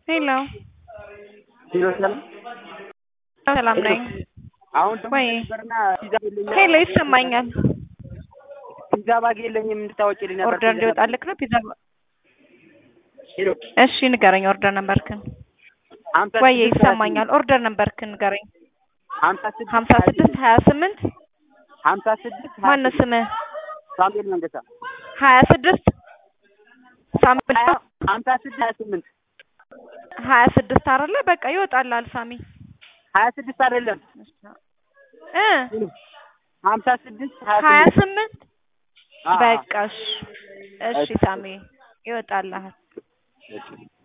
ሄሎ ሄሎ ሰላም ሰላም ነኝ። አሁን ደግሞ ወይ ነበርና ፒዛ የለኝም ሄሎ ይሰማኛል። ፒዛ ባግ የለኝም እንድታወጪልኝ ነበር። ኦርደር እንዲወጣልክ ነው ፒዛ። ሄሎ እሺ ንገረኝ ኦርደር ነበርክን። ሀምሳ ወይ ስድስት ይሰማኛል። ኦርደር ነበርክን ንገረኝ። ሀምሳ ስድስት ሀምሳ ስድስት ሀያ ስምንት ሀምሳ ስድስት ሀያ ማነው ስድስት ስምህ? ሳሙኤል መንገሳ ሀያ ስድስት ሳምንት ሀያ ሀምሳ ስድስት ሀያ ስምንት ሀያ ስድስት አይደለ? በቃ ይወጣልሃል ሳሚ ሀያ ስድስት አይደለም እ ሀምሳ ስድስት ሀያ ሀያ ስምንት ስምንት አዎ። በቃ እሺ እሺ ሳሚ ይወጣልሃል።